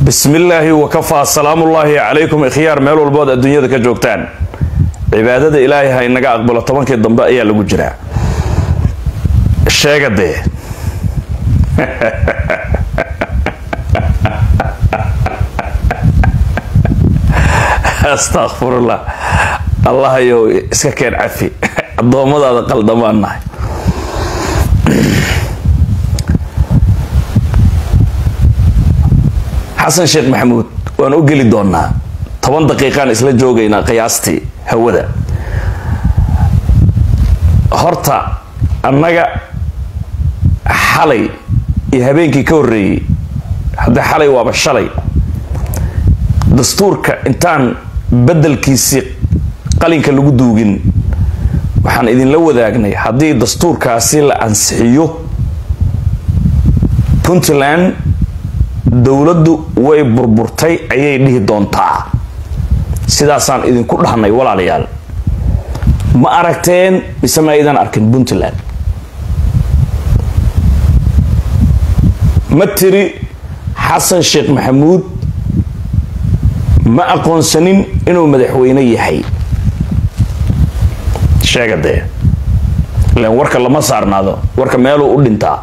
bismi illaahi wakafaa salaamullaahi calaykum ikhyaar meel walbood adduunyada ka joogtaan cibaadada ilaahay ha inaga aqbalo tobankii dambe ayaa lagu jiraa sheega dee astakfirullah allahayow iska keen cafi addoommadaada qaldamaan nahay xasan sheekh maxamuud waan u geli doonaa toban daqiiqaan isla joogaynaa qiyaastii hawada horta annaga xalay iyo habeenkii ka horreeyey hadda xalay waaba shalay dastuurka intaan beddelkiisii qalinka lagu duugin waxaan idinla wadaagnay haddii dastuurkaasi la ansixiyo puntland dowladdu way burburtay ayay dhihi doontaa sidaasaan idinku dhahnay walaalayaal ma aragteen mise ma aydan arkin puntland ma tiri xasan sheekh maxamuud ma aqoonsanin inuu madaxweyne yahay sheega dee ilan warka lama saarnaado warka meeluu u dhintaa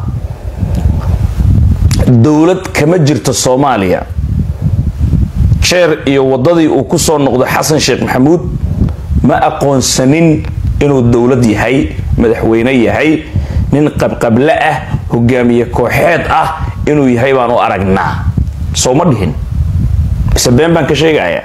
dowlad kama jirto soomaaliya jeer iyo waddadii uu ku soo noqdo xasan sheekh maxamuud ma aqoonsanin inuu dowlad yahay madaxweyne yahay nin qabqable ah hogaamiye kooxeed ah inuu yahay baan u aragnaa soo ma dhihin mise been baan ka sheegaya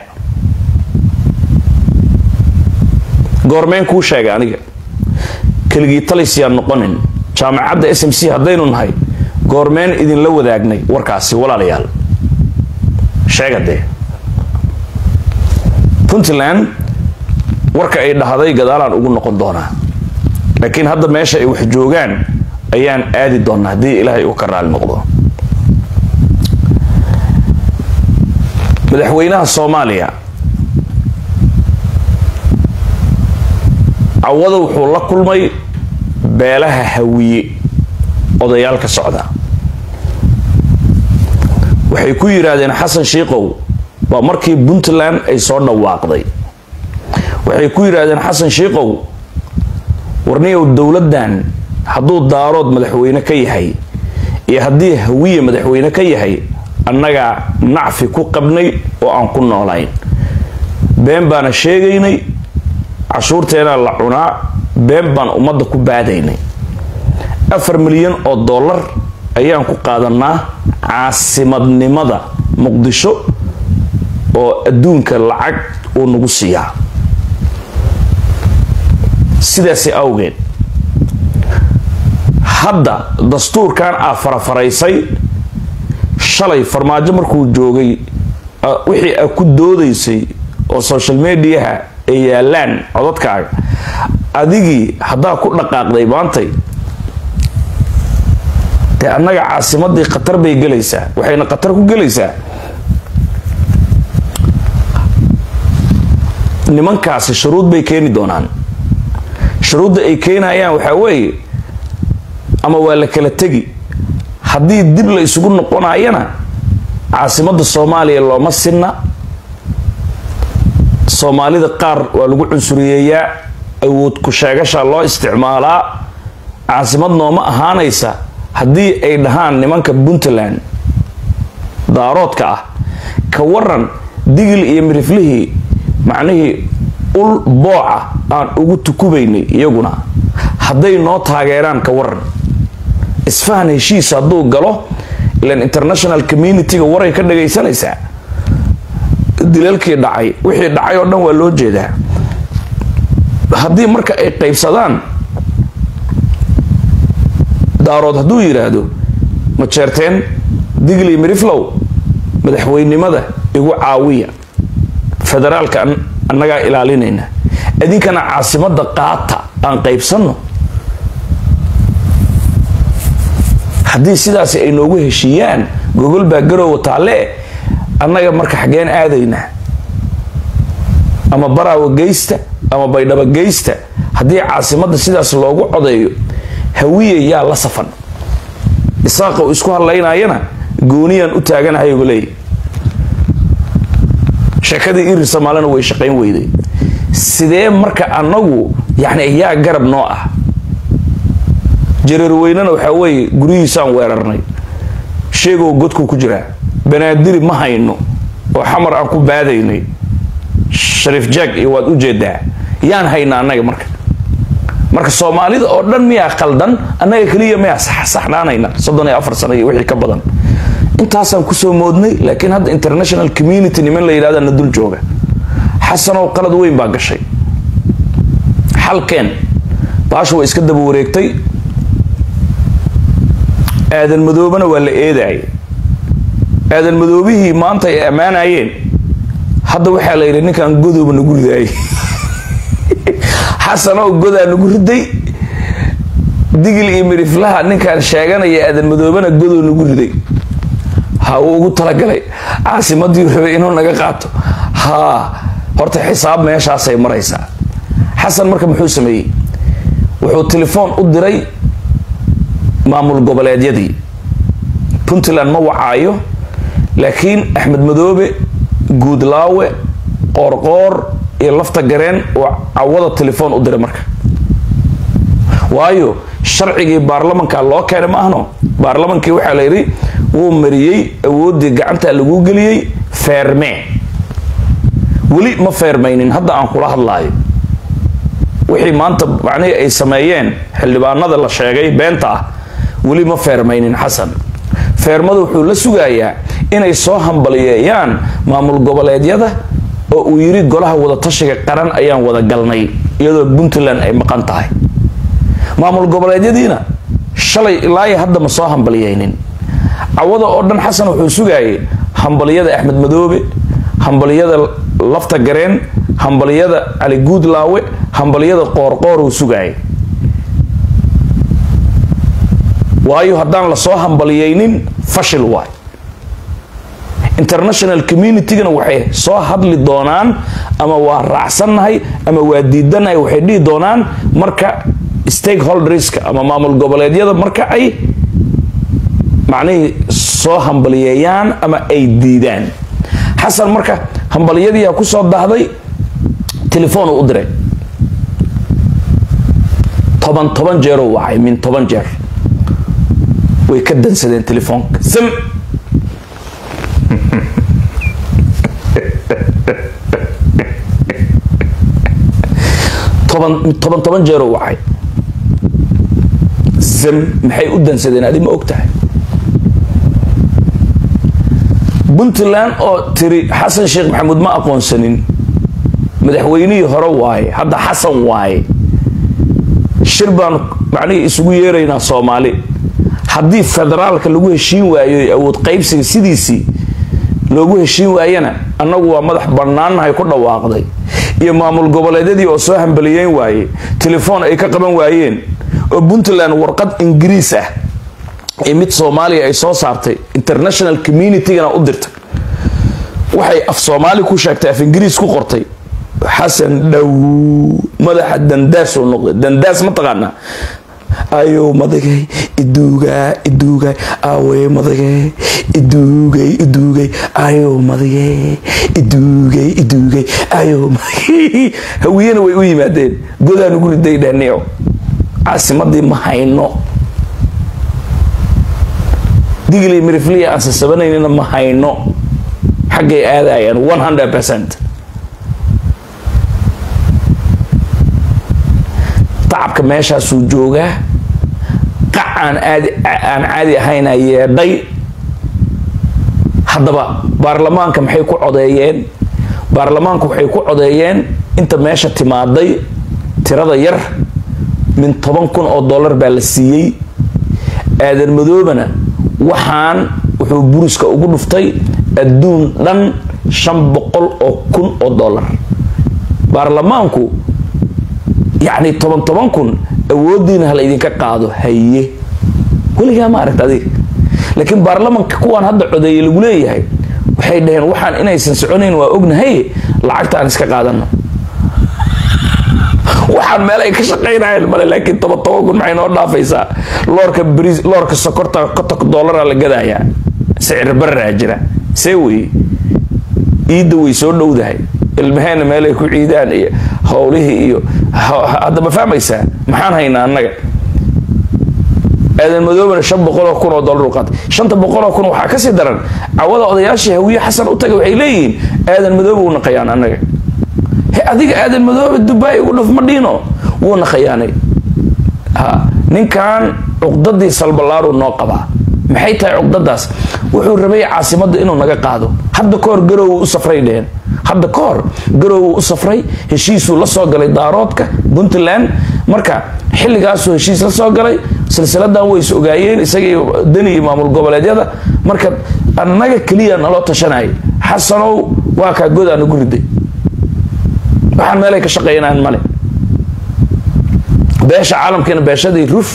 goormeen kuu sheegay aniga keligii talisyaan noqonin jaamacadda s m c haddaynu nahay goormeen idinla wadaagnay warkaasi walaalayaal sheega dee puntland warka ay dhahday gadaalaan ugu noqon doonaa laakiin hadda meesha ay wax joogaan ayaan aadi doonaa haddii ilaahay uu ka raali noqdo madaxweynaha soomaaliya cawada wuxuu la kulmay beelaha hawiye odayaal ka socda waxay ku yidhaahdeen xasan shiikow waa markii puntland ay soo dhawaaqday waxay ku yidhaahdeen xasan shiikow warniyow dowladdan hadduu daarood madaxweyne ka yahay iyo haddii hawiye madaxweyne ka yahay annagaa nacfi ku qabnay oo aan ku noolayn been baana sheegaynay cashuurteena la cunaa been baan ummadda ku baadaynay afar milyan oo dollar ayaan ku qaadanaa caasimadnimada muqdisho oo adduunka lacag uu nagu siiyaa sidaasi awgeed hadda dastuurkan aa farafaraysay shalay farmaajo markuu joogay wixii aa ku doodaysay oo social mediaha ay yaalaan codadkaaga adigii haddaa ku dhaqaaqday maantay dee annaga caasimadii khatar bay gelaysaa waxayna khatar ku gelaysaa nimankaasi shuruud bay keeni doonaan shuruudda ay keenayaan waxaa weeye ama waa la kala tegi haddii dib la isugu noqonayana caasimadda soomaaliya looma sinna soomaalida qaar waa lagu cunsuriyeeyaa awood ku sheegasha loo isticmaalaa caasimad nooma ahaanaysa haddii ay dhahaan nimanka puntland daaroodka ah ka waran digil iyo miriflihii macnihii ul booca aan ugu tukubaynay iyaguna hadday noo taageeraan ka waran isfahan heshiis hadduu galo ilan international community-ga waray ka dhagaysanaysaa dilalkii dhacay wixii dhacay oo dhan waa loo jeedaa haddii marka ay qaybsadaan daarood hadduu yidhaahdo ma jeerteen digli miriflow madaxweynimada igu caawiya federaalka annagaa ilaalinayna idinkana caasimadda qaata aan qaybsanno haddii sidaasi ay noogu heshiiyaan gogol baa garoowa taalle annaga marka xaggeen aadaynaa ama baraawa geysta ama baydhabo geysta haddii caasimadda sidaas loogu codeeyo hawiye yaa la safan isaaqa uu isku hadlaynayana gooniyaan u taaganahay uga leeyahy sheekadii irir soomaalina way shaqayn weyday sidee marka annagu yani yaa garab noo ah jareerweynena waxaa weeye guryihiisaan weerarnay sheegow godku ku jiraa banaadiri ma hayno oo xamar aan ku baadaynay shariif jaag iyo waad u jeedaa yaan hayna annaga marka marka soomaalida oo dhan miyaa khaldan annaga keliya miyaa saxnaanayna soddon iyo afar sano iyo wixii ka badan intaasaan kusoo moodnay laakiin hadda international community niman la yidhahda na dul jooga xasanow qalad weyn baa gashay xalkeen baashu way iska daba wareegtay aadan madoobana waa la eedaayay aadan madoobihii maanta ay ammaanayeen hadda waxaa la yidhi ninkan godooba nagu ridaayay xasanow godaa nagu riday digil iyo midhiflaha ninkaan sheeganaya aadan madoobana godoo nagu riday ha uu ugu talagalay caasimadii rabay inuu naga qaato haa horta xisaab meeshaasay maraysaa xasan marka muxuu sameeyey wuxuu telefoon u diray maamul goboleedyadii puntland ma wacaayo laakiin axmed madoobe guudlaawe qoorqoor iyo lafta gareen oo cawada telefoon u diray marka waayo sharcigii baarlamanka loo keenay ma ahno baarlamankii waxaa la yidhi wuu mariyey awooddii gacantaa lagu geliyey feermee weli ma feermaynin hadda aan kula hadlaayo wixii maanta macnihii ay sameeyeen xildhibaanada la sheegay beenta ah weli ma feermaynin xasan feermada wuxuu la sugayaa inay soo hambaliyeeyaan maamul goboleedyada oo uu yidhi golaha wadatashiga qaran ayaan wada galnay iyadoo puntland ay maqan tahay maamul goboleedyadiina shalay ilaayo hadda ma soo hambaliyeynin cawada oo dhan xasan wuxuu sugaayay hambaliyada axmed madoobe hambaliyada lafta gareen hambaliyada cali guudlaawe hambaliyada qoorqoor uu sugaayay waayo haddaan lasoo hambaliyeynin fashil waay international communitygana waxay soo hadli doonaan ama waa raacsannahay ama waa diidanahay waxay dhihi doonaan marka stakeholderska ama maamul goboleedyada marka ay macnihii soo hambaliyeeyaan ama ay diidaan xasan marka hambaliyadiiaa kusoo dahday telefoon uu u diray toban toban jeeruu wacay min toban jeer way ka dansadeen telefoonka sam toban toban toban jeeruu wacay sam maxay u dansadeen adi ma og tahay puntland oo tiri xasan sheekh maxamuud ma aqoonsanin madaxweynihii hore waaye hadda xasan waaye shir baan macnihii isugu yeeraynaa soomaali haddii federaalka lagu heshiin waayo awood qaybsiga sidiisii loogu heshiin waayana annagu waa madax bannaannahay ku dhawaaqday iyo maamul goboleedyadii oo soo hambaliyeyn waaye telefoon ay ka qaban waayeen oo puntland warqad ingiriis ah ee mid soomaaliya ay soo saartay international communitygana u dirtay waxay af soomaali ku sheegtay af ingiriis ku qortay xasan dhow madaxa dandaasoo noqday dandaas ma taqaanaa ayow madagay iduugaa iduugay awey madagay iduugay iduugay ayow madagay iduugay iduugay ayow madagay hawiyena way u yimaadeen godaan ugu riday dhaniico caasimadii ma hayno digli mirifliya aan sasabanaynina ma hayno xaggay aadayaan one hundred percent tacabka meeshaasuu joogaa qac aan aadi aan caadi ahayna yeedhay haddaba baarlamaanka maxay ku codeeyeen baarlamaanku waxay ku codeeyeen inta meesha timaaday tirada yar min toban kun oo dollar baa la siiyey aadan madoobana waxaan wuxuu buriska ugu dhuftay adduun dhan shan boqol oo kun oo dollar baarlamaanku yacni toban toban kun awooddiina hala idinka qaado haye weligaa ma aragta adiga laakiin baarlamanka kuwaan hadda codeeye lagu leeyahay waxay dhaheen waxaan inaysan soconayn waa ognahay lacagta aan iska qaadano waxaan meel ay ka shaqaynayeen male laakiin toban toban kun maxay noo dhaafaysaa loorka bris loorka sokorta kotok dollaraa la gadayaa sicir bararaa jira see weye iidda way soo dhowdahay ilmaheena meelay ku ciidaan iyo howlihii iyo hadda ma fahmaysaa maxaan haynaa annaga aadan madoobana shan boqoloo kun oo dollar u qaatay shanta boqoloo kun waxaa kasii daran cawada odayaashii hawiye xasan u tagay waxay leeyihiin aadan madoobe wuu naqayaan annaga he adiga aadan madoobe dubai ugu dhuf ma dhiino wuu naqayaanay ha ninkan cuqdadii salbalaaru noo qabaa maxay tahay cuqdadaas wuxuu rabay caasimadda inuu naga qaado hadda kahor garow u safray dheheen hadda ka hor garow u safray heshiisuu la soo galay daaroodka puntland marka xilligaasuu heshiis la soo galay silsiladan way is ogaayeen isagii dani iyo maamul goboleedyada marka annaga keliya naloo tashanayay xasanow waa kaa god aan ugu riday waxaan meelay ka shaqeynaan male beesha caalamkiina beeshadii ruf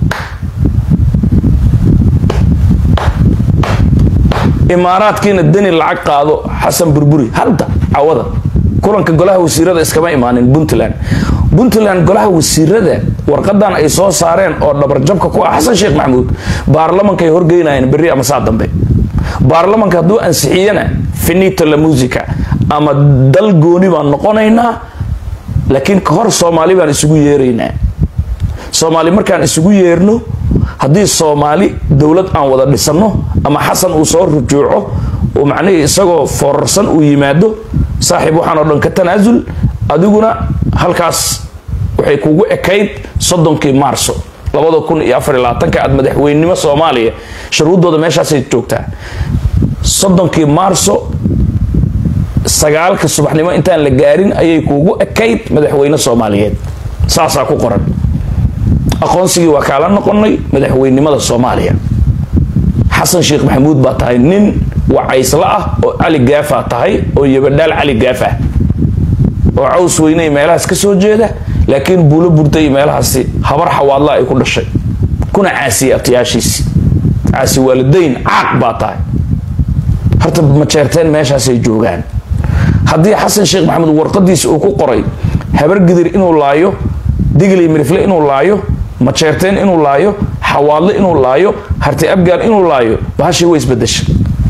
imaaraadkiina deni lacag qaado xasan burburi hadda cawada kulanka golaha wasiirada iskama imaanin puntland puntland golaha wasiirada warqadan ay soo saareen oo dhabarjabka ku ah xasan sheekh maxamuud baarlamankay horgeynayeen berri ama saa dambe baarlamanka hadduu ansixiyana finita la musica ama dal gooni baan noqonaynaa laakiin ka hor soomaali baan isugu yeeraynaa soomaali markaan isugu yeerno haddii soomaali dowlad aan wada dhisano ama xasan uu soo rujuuco oo macnihii isagoo foorarsan uu yimaado saaxiib waxaan oo dhan ka tanaasul adiguna halkaas waxay kugu ekayd soddonkii maarso labada kun iyo afar iyo labaatanka aad madaxweynenimo soomaaliya shuruuddooda meeshaasay joogtaa soddonkii maarso sagaalka subaxnimo intaan la gaarin ayay kuugu ekayd madaxweyne soomaaliyeed saasaa ku qoran aqoonsigii waa kaala noqonay madaxweynenimada soomaaliya xasan sheekh maxamuud baa tahay nin wacaysla ah oo cali gaafa tahay oo yabadhaal cali gaafah oo caws weyney meelahaas ka soo jeeda laakiin buulo burtay iyo meelahaasi habar xawaadla ay ku dhashay kuna caasiyey abtayaashiisi caasi waalidayn caaq baa tahay horta majeerteen meeshaasay joogaan haddii xasan sheekh maxamuud warqadiisa uu ku qoray habar gidir inuu laayo digli mirifle inuu laayo majeerteen inuu laayo xawaadle inuu laayo harti abgaal inuu laayo bahashii way isbedesha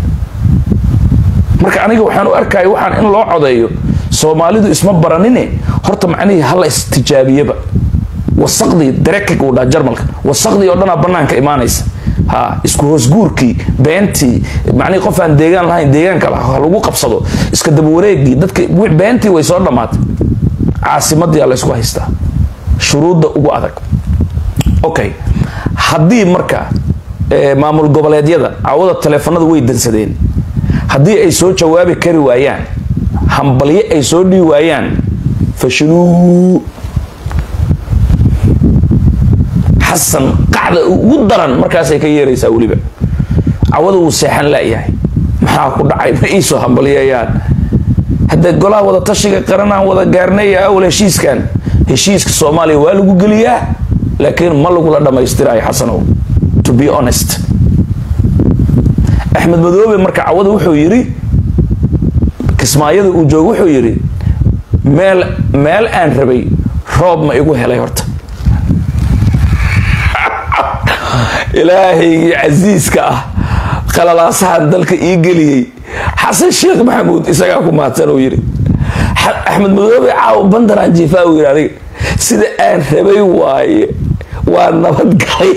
marka aniga waxaan u arkaya waxaan in loo codeeyo soomaalidu isma baranine horta macnihii hala istijaabiyaba wasaqdii darekig uu dhaha jarmalka wasaqdii oo dhanaa banaanka imaanaysa ha isku hoosguurkii beentii macnihii qof aan deegaan lahayn deegaanka ha lagu qabsado iska dabawareegii dadka beentii way soo dhammaatay caasimadii la isku haystaa shuruudda ugu adag okay haddii marka maamul goboleedyada cawada taleefanada way dansadeen haddii ay soo jawaabi kari waayaan hambalyo ay soo dhii waayaan fashiluu xasan qacda ugu daran markaasay ka yeeraysaa weliba cawada wuu seexan laayahay maxaa ku dhacay ma iisoo hambalyayaan hadda golaha wada tashiga qaranaan wada gaarnaya awal heshiiskan heshiiska soomaaliya waa lagu geliyaa laakiin ma lagula dhammaystirayo xasanow to be honest axmed madoobe marka cawada wuxuu yidhi kismaayada uu joogo wuxuu yidhi meel meel aan rabay roob ma igu helay horta ilaahaygii casiiska ah qalalaasahan dalka ii geliyey xasan sheekh maxamuud isagaa ku mahadsan uu yidhi axmed madoobe caaw bandaraan jiifaa uu yidhi adiga sida aan rabay waaye waa nabadgalay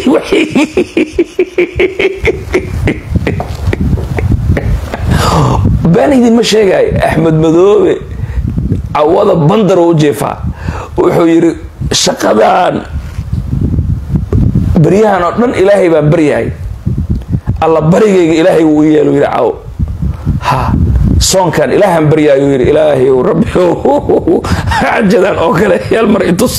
baan idinma sheegaayo axmed madoobe cawada bandaro u jeefaa wuxuu yidhi shaqadan baryahan oo dhan ilaahay baan baryahay alla barigayga ilaahay wuu i yeelo yidhi caw ha soonkan ilaahan baryaayo yidhi ilaahay rabbi cajadan oo kale yaal mar itus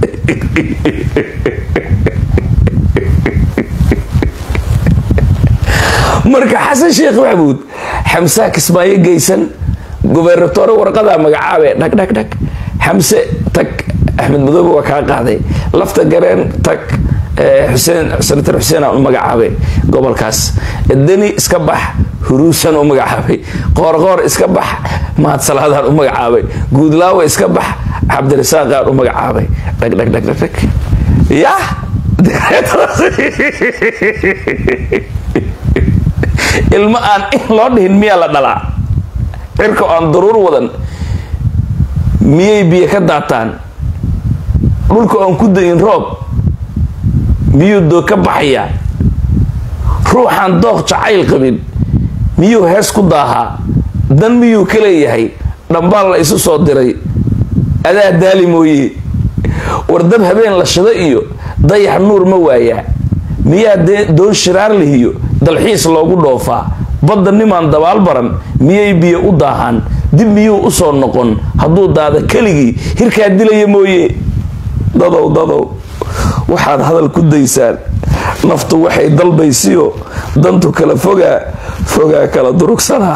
marka xasan sheekh maxamuud xamsaa kismaayo geysan gobernatore warqadaa magacaabe dhag dhag dhag xamse tag axmed madoobe waa kaa qaaday lafta gareen tag xuseen senator xuseen aan u magacaabay gobolkaas deni iska bax huruusan u magacaabay qoorqoor iska bax mahad salaadaan u magacaabay guudlaawe iska bax cabdirasaaqaan u magacaabay dhag dhag dhag dhag dhag yah ilmo aan in loo dhihin miyaa la dhalaa cirka aan daruur wadan miyay biyo ka daataan dhulka aan ku dayin roob miyuu doo ka baxaya ruuxaan dooq jacayl qabin miyuu hees ku daahaa dan miyuu ka leeyahay dhambaal la isu soo diray adaa daali mooye war dab habeen la shado iyo dayax nuur ma waayaa miyaa doon shiraar lihiyo dalxiis loogu dhoofaa badda nimaan dabaal baran miyay biyo u daahaan dib miyuu usoo noqon hadduu daada keligii hirkaa dilaya mooye dadow dadow waxaad hadal ku daysaan naftu waxay dalbaysiyo dantu kala fogaa fogaa kala durugsanaa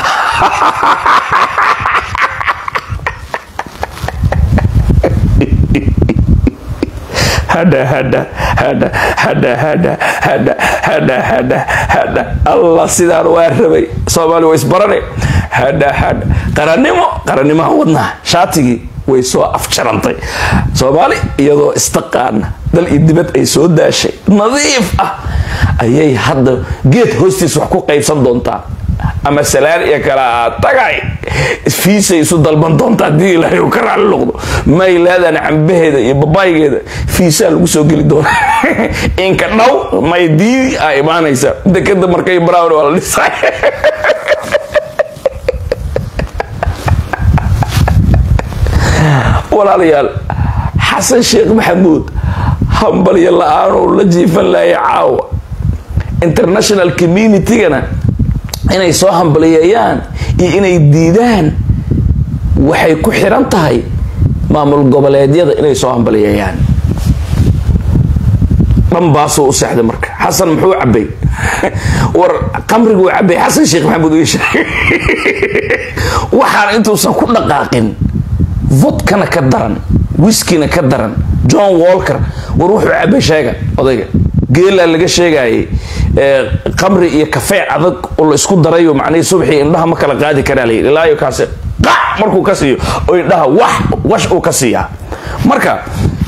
hadha hadha hadha hadha hadha hadha hadha hadha hadha allah sidaan waa rabay soomaali waa isbarane hadha hadha qarannimo qarannimaha wadnaha shaatigii way soo afjarantay soomaali iyadoo istaqaana dal iyo dibad ay soo daashay nadiif ah ayay hadda geed hoostiis wax ku qaybsan doontaa ama salaan iyo kala tagay fiisay isu dalban doontaa haddii ilaahay uu ka raali noqdo may leedaan cambaheeda iyo babaaygeeda fiisaa lagu soo geli doona inka dhow may diidi aa imaanaysa dekada markay brown waa la dhisay walaalayaal xasan sheekh maxamuud hambalyo la-aanuu la jiifan laaya caawa international communitygana inay soo hambaliyeeyaan iyo inay diidaan waxay ku xiran tahay maamul goboleedyada inay soo hambaliyeeyaan dhanbaasuu u seexday marka xasan muxuu cabay war qamriguu cabay xasan sheekh maxamuud wiisha waxaan intuusan ku dhaqaaqin vodkana ka daran wiskina ka daran john walker war wuxuu cabay sheega odayga geelaa laga sheegayay qamri iyo kafee adag oo la isku darayo macnihii subxii indhaha ma kala qaadi karaa layidhi ilaayo kaasi qac markuu ka siiyo oo indhaha wax wash uu ka siiyaa marka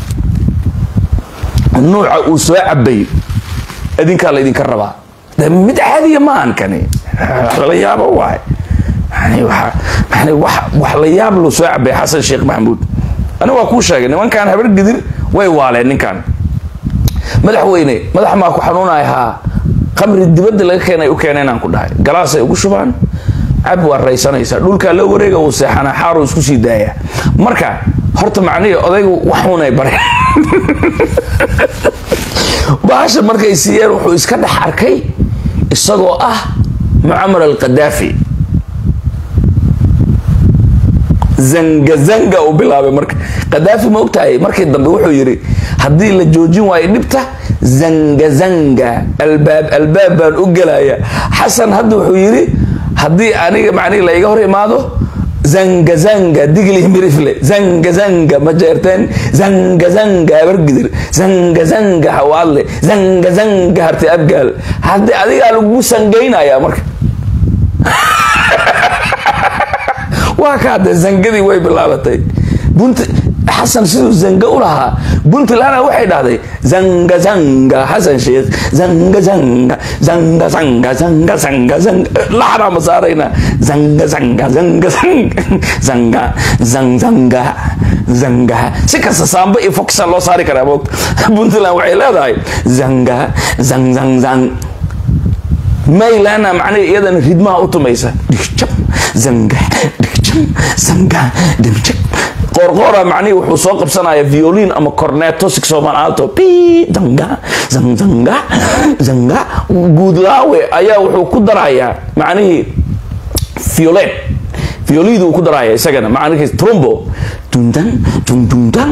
nuuca uu soo cabay idinkaa laydinka rabaa de mid caadiya maahan kani lala yaabo waay yani waa yani wax wax la yaab luu soo cabay xasan sheekh maxamuud ani waa kuu sheegay nimankan habar gidir way waaleen ninkan madaxweyne madax maa ku xanuunay haa qamri dibadda laga keenay u keenay inaan ku dhahay galaasay ugu shubaan cab waa raysanaysaa dhulkaa loo wareega uu seexanaa xaaruu isku sii daaya marka horta macnihii odaygu waxuunay bareen bahasha markay siiyeen wuxuu iska dhex arkay isagoo ah mucamar alqadaafi zanga zanga uu bilaabay marka qadaafi ma ogtahay markii dambe wuxuu yidhi haddii la joojin waayo dhibta zanga zanga albaab albaab baan u gelaya xasan hadda wuxuu yidhi haddii aniga macnihi la iga hor imaado zanga zanga digli mirifle zanga zanga ma jeerteen zanga zanga abargidir zanga zanga hawaadle zanga zanga harti abgaal haddii adigaa lagu sangaynaya marka waa ka hadde zangadii way bilaabatay bunt xasan siduu zanga u lahaa puntlandna waxay dhahday zanga zanga xasan sheekh zanga zanga zanga zanga zanga zanga zanga laxnaa ma saarayna zanga zanga zanga zanga zanga zanga zanga si kasta saamba iyo foxa loo saari karaa moogta puntland waxay leedahay zanga zang zang zang maylandna macnaha iyadana ridmaha u tumaysa dhigjab zanga dhigjab zanga dhigjab qoorqoora macnihii wuxuu soo qabsanaya violin ama corneto sixoman alto pi zanga zang zanga zanga guudlaawe ayaa wuxuu ku darayaa macnihii violet violid uu ku daraya isagana macnihiis trumbo dundan dundundan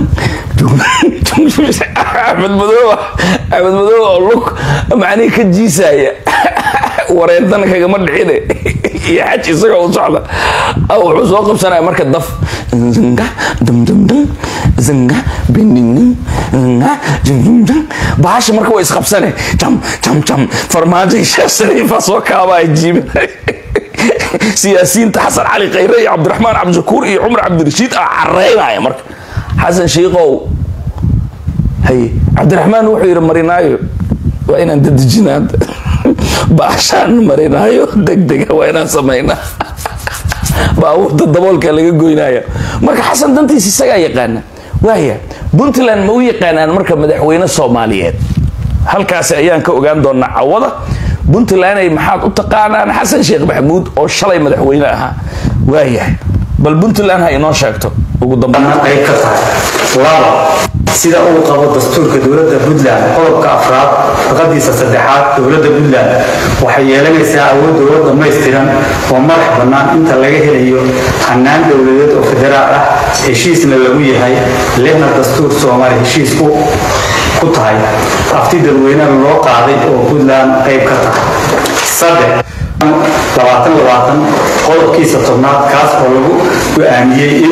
axmed madooba axmed madooba oo lug macnihii ka jiisaya wareerdana kagama dhicine iyo xaj isagoo u socda wuxuu soo qabsanaya marka daf zanga dumdumdum zanga bindingdum zanga jumjumjum bahasha marka waa isqabsane jam jam jam farmaajo sheekh shariifa soo kaabaya jiibinay siyaasiyiinta xasan cali khayre iyo cabdiraxmaan cabdishakuur iyo cumar cabdirashiid a careynaya marka xasan shiikow hay cabdiraxmaan wuxuu yidhi marinaayo waa inaan dadejinaa baashaan marinaayo degdega waa inaan samaynaa baabuurta daboolka laga goynaya marka xasan dantiisa isagaa yaqaana waaya puntland ma u yaqaanaan marka madaxweyne soomaaliyeed halkaasi ayaan ka ogaan doonaa cawada puntlanday maxaad u taqaanaan xasan sheekh maxamuud oo shalay madaxweyne ahaa waayahay bal puntland ha inoo sheegto ugu dambeyn qayb ka tahay laba sida uu qabo dastuurka dowladda puntland qodobka afraad faqadiisa saddexaad dowladda puntland waxay yeelanaysaa awood dowlad dhammaystiran oo madax bannaan inta laga helayo hannaan dowladeed oo federaal ah heshiisna lagu yahay lehna dastuur soomaali heshiis ku ku tahay afti dadweynena loo qaaday oo puntland qayb ka tahay saddex labaatan labaatan qodobkiisa tobnaad kaas oo lagu go-aamiyey in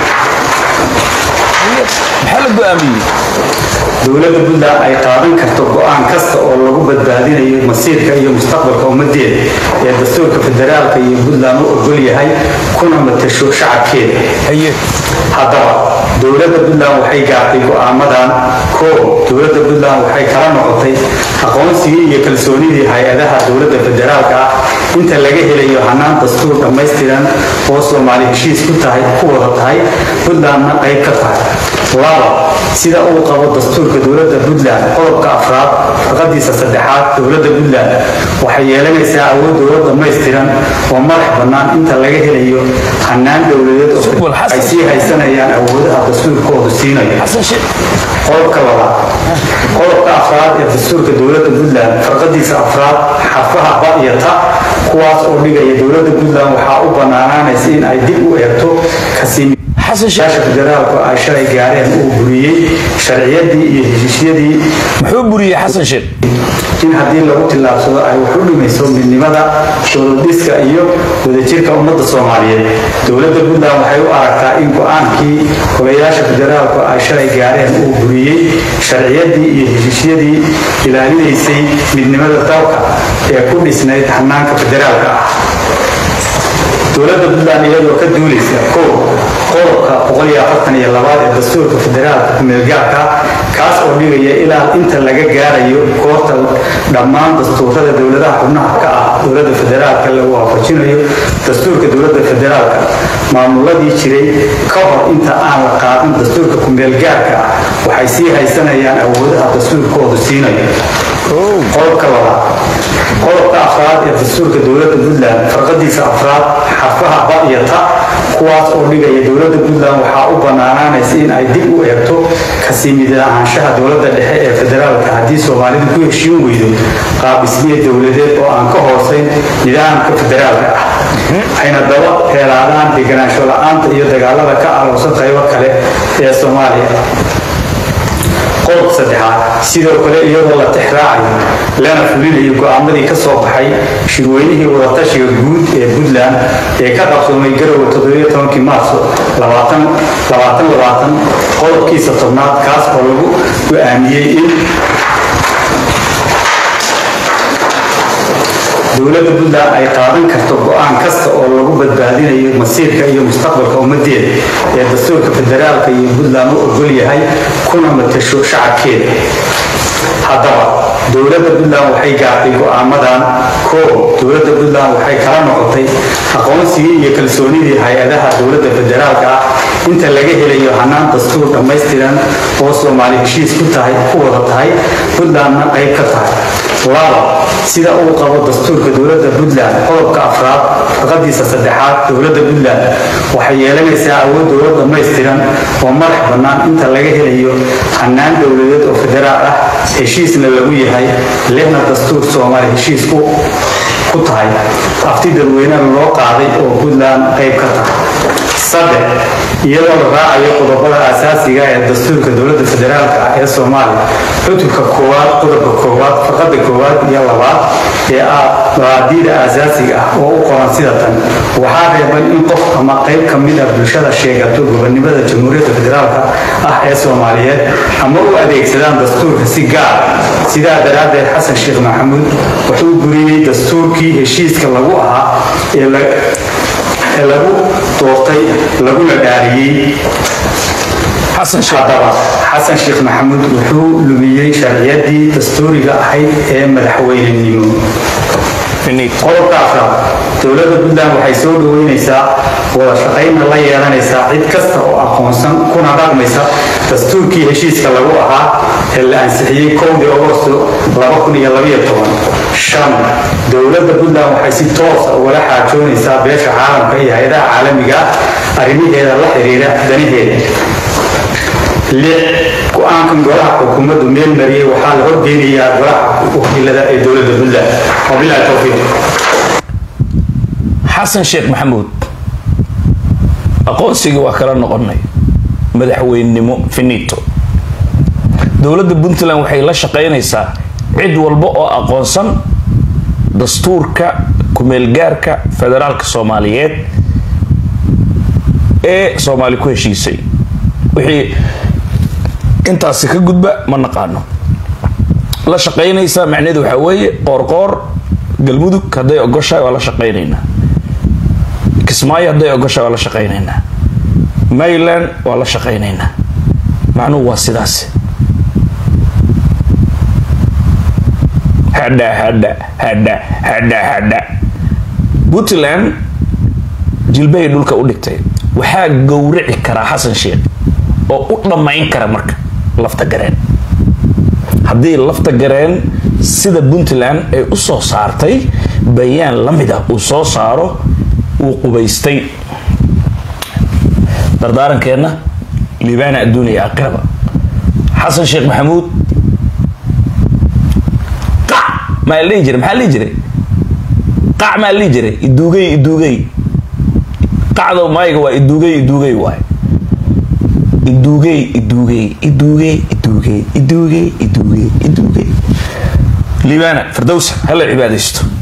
maxaa la go-aamiyey dowladda puntland ay qaadan karto go-aan kasta oo lagu badbaadinayo masiirka iyo mustaqbalka ummadeeda ee dastuurka federaalka iyo puntland u ogol yahay kuna matasho shacabkeeda haye haddaba dowladda puntland waxay gaartay go'aamadan koow dowladda puntland waxay kala noqotay aqoonsigii iyo kalsoonidii hay-adaha dowladda federaalka ah inta laga helayo hannaan dastuur dhammaystiran oo soomaali heshiis ku tahay ku wada tahay puntlandna qayb ka tahay laba sida uu qabo dastuurka dowladda puntland qodobka afraad faqadiisa saddexaad dowladda puntland waxay yeelanaysaa awood dowlad dhammaystiran oo madax bannaan inta laga helayo hannaan dowladeed oo Subul Xasan. ay sii haysanayaan awoodaha dastuurkoodu siinayo xasan sheekh qodobka labaad qodobka afraad ee dastuurka dowladda puntland farqadiisa afraad xarfaha ba iyo ta kuwaas oo dhigaya dowladda puntland waxaa u bannaanaanaysa in ay dib u eegto kasii xasan sheekh yaasha federaalku ay shalay gaareen uu buriyey sharciyadii iyo heshiisyadii muxuu buriyey xasan sheekh in haddii lagu tillaabsado ay wax u dhimayso midnimada dowladhiska iyo wadajirka ummadda soomaaliyeed dowladda puntland waxay u aragtaa in go-aankii golayaasha federaalku ay shalay gaareen uu buriyey sharciyadii iyo heshiisyadii ilaalinaysay midnimada dalka ee ku dhisnayd hanaanka federaalka ah dowladda puntland iyadoo ka duulaysa kow qodobka labaad ee dastuurka federaalka kumeelgaarka kaas oo dhigaya ilaa inta laga gaarayo koorta dhammaan dastuurada dowladaha xubnaha ka ah dowladda federaalka lagu waafajinayo dastuurka dowladda federaalka maamuladii jiray ka hor inta aan la qaadan dastuurka kumeelgaarka ah waxay sii haysanayaan awoodaha dastuurkoodu siinayo qodobka labaad qodobka afraad ee dastuurka dowladda puntland farqadiisa afraad xarfaha ba iyo ta kuwaas oo dhigaya dowladda puntland waxaa u bannaanaanaysa in ay dib u eegto kasii mid ahaanshaha dowladda dhexe ee federaalka haddii soomaalidu ku heshiin weydo qaabdhismiya dowladeed oo aan ka hoosayn nidaamka federaalka ah ayna daba heelaadaan deganaansho la-aanta iyo dagaalada ka alowsan qaybo kale ee soomaaliya qodob saddexaad sidoo kale iyadoo la tixraacayo lana fulinayo go'aamadii ka soo baxay shirweynihii wadatashiga guud ee puntland ee ka qabsoomay garowe maarso qodobkiisa tobnaad kaas oo lagu go'aamiyey in dowladda puntland ay qaadan karto go'aan kasta oo lagu badbaadinayo masiirka iyo mustaqbalka ummadeeda ee dastuurka federaalka iyo puntland u ogol yahay kuna matasho shacabkeeda haddaba dowladda puntland waxay gaartay go'aamadan koow dowladda puntland waxay kala noqotay aqoonsigii iyo kalsoonidii hay-adaha dowladda federaalka ah inta laga helayo hannaan dastuur dhammaystiran oo soomaali heshiis ku tahay ku wada tahay puntlandna qayb ka tahay laba sida uu qabo dastuurka dowladda puntland qodobka afraad faqadiisa saddexaad dowladda puntland waxay yeelanaysaa awood dowlad dhammaystiran oo madax bannaan inta laga helayo hannaan dowladeed oo federaal ah heshiisna lagu yahay lehna dastuur soomaali heshiis ku ku tahay afti dadweynena loo qaaday oo puntland qayb ka tahay saddex iyadoo la raacayo qodobada asaasiga ee dastuurka dowladda federaalka ah ee soomaaliya cutubka koowaad qodobka koowaad farqada koowaad iyo labaad ee ah mabaadiida asaasiga ah oo u qoran sida tan waxaa reeban in qof ama qayb ka mid ah bulshada sheegato gobonimada jamhuuriyadda federaalka ah ee soomaaliyeed ama u adeegsadaan dastuurka si gaar sidaa daraaddeed xasan sheekh maxamuud wuxuu buriyey dastuurkii heshiiska lagu ahaa ee la ee lagu doortay laguna dhaariyey xasan sheekh haddaba xasan sheekh maxamuud wuxuu lumiyey sharciyadii dastuuriga ahayd ee madaxweynenimo finito qodobka afraad dowladda puntland waxay soo dhaweynaysaa wada shaqaynna la yeelanaysaa cid kasta oo aqoonsan kuna dhaqmaysa dastuurkii heshiiska lagu ahaa ee la ansixiyey kowdii agosto shan dowladda puntland waxay si toosa ugala xaajoonaysaa beesha caalamka iyo hay-adaha caalamiga ah arrimaheeda la xiriira danaheeda lix go-aankan golaha xukuumaddu meel mariyey waxaa la horgeynayaa golaha wakiilada ee dowladda puntland wabilahi towfiiq xasan sheekh maxamuud aqoonsigii waa kala noqonay madaxweynenimo finito dowladda puntland waxay la shaqaynaysaa cid walba oo aqoonsan dastuurka kumeelgaarka federaalka soomaaliyeed ee soomaali ku heshiisay wixii intaasi ka gudba ma naqaano la shaqaynaysaa macnaheedu waxaa weeye qoorqoor galmudug hadday ogoshahay waa la shaqaynaynaa kismaayo hadday ogoshahay waa la shaqaynaynaa mayland waa la shaqaynaynaa macnuhu waa sidaas hadha hadha hadha hadha hadha puntland jilbahay dhulka u dhigtay waxaa gowrici karaa xasan sheekh oo u dhammayn kara marka lafta gareen haddii lafta gareen sida puntland ay u soo saartay bayaan la mid ah uu soo saaro uu qubaystay dardaarankeenna liibaana adduuniya aakhiraba xasan sheekh maxamuud qac maa la dhihi jiray maxaa la dhihi jiray qac maa la dhihi jiray iduugay iduugay qacdo mayga waa iduugay iduugay waay iduugay iduugay iduugay iduugay iduugay iduugay iduugay liibaana firdowsa hala cibaadaysto